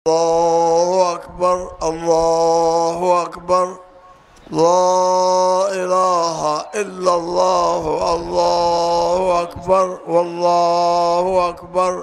الله أكبر الله أكبر لا إله إلا الله الله أكبر والله أكبر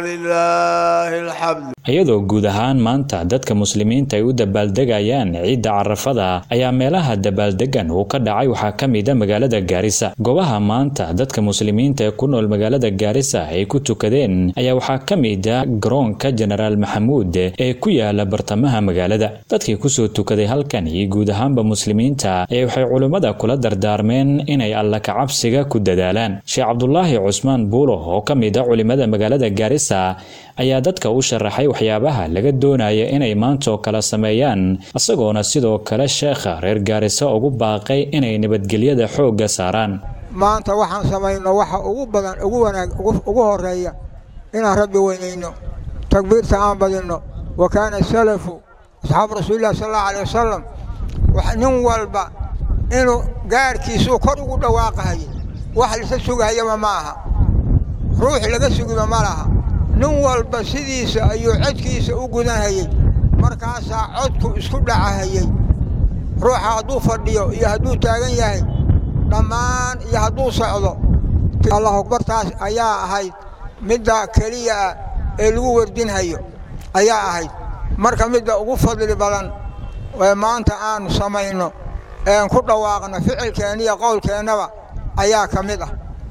ولله الحمد iyadoo guud ahaan maanta dadka muslimiinta ay u dabaaldegayaan ciidda carafada ayaa meelaha dabaaldegan uu ka dhacay waxaa ka mid a magaalada gaarisa goobaha maanta dadka muslimiinta ee ku nool magaalada gaarisa ay ku tukadeen ayaa waxaa ka mid a garoonka jenaraal maxamuud ee ku yaala bartamaha magaalada dadkii kusoo tukaday halkan iyo guud ahaanba muslimiinta ee waxay culimmada kula dardaarmeen inay alla kacabsiga ku dadaalaan sheekh cabdulaahi cusmaan buulo oo ka mid a culimmada magaalada gaarisa ayaa dadka u sharaxay waxyaabaha laga doonaya inay maantaoo kale sameeyaan isagoona sidoo kale sheekha reer gaarisa ugu baaqay inay nabadgelyada xoogga saaraan maanta waxaan samayno waxa ugu badan ugu wanaag ugu horeeya inaan rabbi weynayno takbiirta aan badinno wa kaana salafu asxaabu rasuulillahi sal allahu alay wasalam nin walba inuu gaarkiisuu kor ugu dhawaaqahayay wax lisa sugahayaba ma aha ruux laga sugiba ma laha nin walba sidiisa ayuu codkiisa u gudanhayey markaasaa codku isku dhacahayey ruuxa hadduu fadhiyo iyo hadduu taagan yahay dhammaan iyo hadduu socdo allahu akbartaas ayaa ahayd midda keliya ah ee lagu wardinhayo ayaa ahayd marka midda ugu fadli badan ee maanta aanu samayno ean ku dhawaaqno ficilkeenna iyo qowlkeennaba ayaa ka mid ah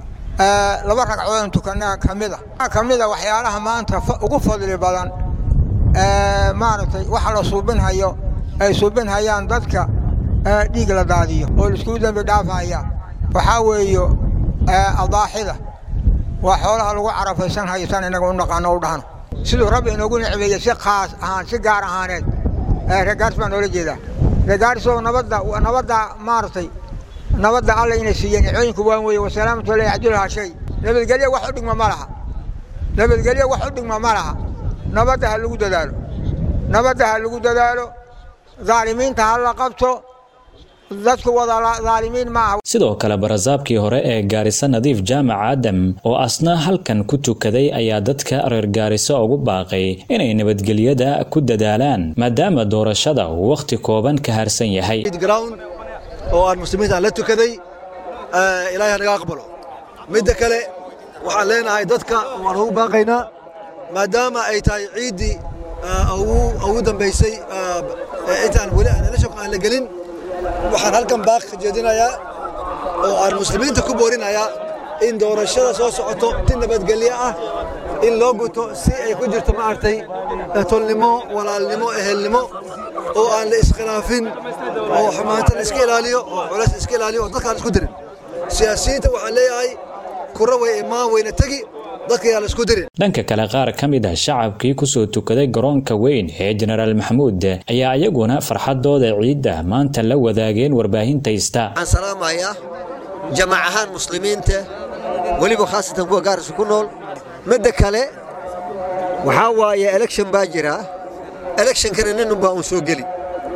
laba ragcoodan tukana ka mid a ka mid a waxyaalaha maanta ugu fadli badan maaragtay waxa la suubinhayo ay suubinhayaan dadka dhiig la daadiyo oo laiskugu dembi dhaafaya waxaa weeyo adaaxida waa xoolaha lagu carafaysanhayo san innaga u naqaano u dhahno siduu rabbi inoogu nicmeeyey si khaas ahaan si gaar ahaaneed reegaaris baa noola jeedaa reegaarisoo nabadda nabadda maaragtay nabadda alla inay siiyeen nicooyinku waan weeye wasalaamatu la yacdulhaa shay nabadgelyo wax u dhigma ma laha nabadgelyo wax u dhigma ma laha nabadda ha lagu dadaalo nabadda ha lagu dadaalo daalimiinta ha la qabto dadku wada daalimiin ma aha sidoo kale barasaabkii hore ee gaariso nadiif jaamac aadam oo asna halkan ku tukaday ayaa dadka reer gaariso ugu baaqay inay nabadgelyada ku dadaalaan maadaama doorashada uu wakhti kooban ka harsan yahay oo aan muslimiinta aan la tukaday ilaahay ha naga aqbalo midda kale waxaan leenahay dadka waan ugu baaqaynaa maadaama ay tahay ciiddii ugu dambaysay intaan weli aanalashonka aan la gelin waxaan halkan baaq ka jeedinayaa oo aan muslimiinta ku boorinayaa in doorashada soo socoto si nabadgelyo ah in loo guto si ay ku jirto maaragtay tolnimo walaalnimo ehelnimo oo aan la iskhilaafin oo xumaanta la iska ilaaliyo oo culays la iska ilaaliyo oo dadka aan isku dirin siyaasiyiinta waxaan leeyahay kura way imaan weyna tegi dadka yaa la isku dirin dhanka kale qaar ka mid ah shacabkii kusoo tukaday garoonka weyn ee jenaraal maxamuud ayaa iyaguna farxadooda ciidda maanta la wadaageen warbaahinta ista waxaan salaamayaa jamac ahaan muslimiinta weliba khaasatan kuwa gaarisa ku nool midda kale waxaa waaye election baa jira electionkana ninunbaa uun soo geli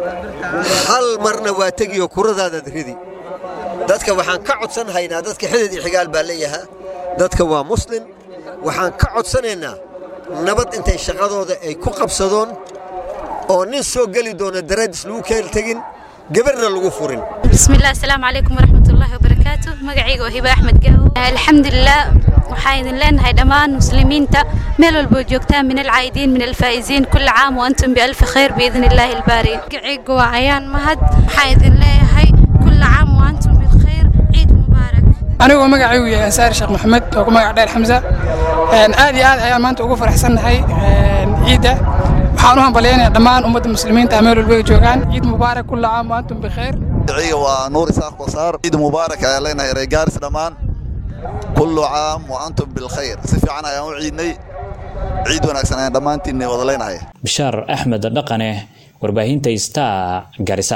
hal marna waa tegiyo kuradaadaad ridi dadka waxaan ka codsan haynaa dadka xidid iyo xigaal baa leeyahaa dadka waa muslim waxaan ka codsanaynaa nabad intay shaqadooda ay ku qabsadoon oo nin soo geli doona daraadis lagu keel tegin gabarna lagu furin bismillaah asalaamu calaykum waraxmatullaahi wabarakaatu magacayga waa hiba axmed gaawo alxamdulilah waxaan idin leenahay dhammaan muslimiinta meel walboo joogtaan min alcaa'idiin min alfaa'iziin kulli caam wa antum bialfi khayr biidni illaahi albaari magacayga waa ayaan mahad waxaan idin leeyahay kulli caam wa antum bilkhayr ciid mubaarak anigoo magacaygu yahay ansaar sheekh maxamed oo ku magac dheer xamsa aad iyo aad ayaan maanta ugu faraxsannahay ciidda waxaan u hambalyaynaya dhammaan ummadda muslimiinta meel walba ay joogaan ciid mubaarak kulla caam wa antum bikheer magaciga waa nuur isaaq basaar ciid mubaarak ayaan leenahay reer gaaris dhammaan kullu caam wa antum bilkhayr si fiican ayaan u ciidnay ciid wanaagsan ayaan dhammaantiin wada leenahay bishaar axmed dhaqane warbaahinta star garisa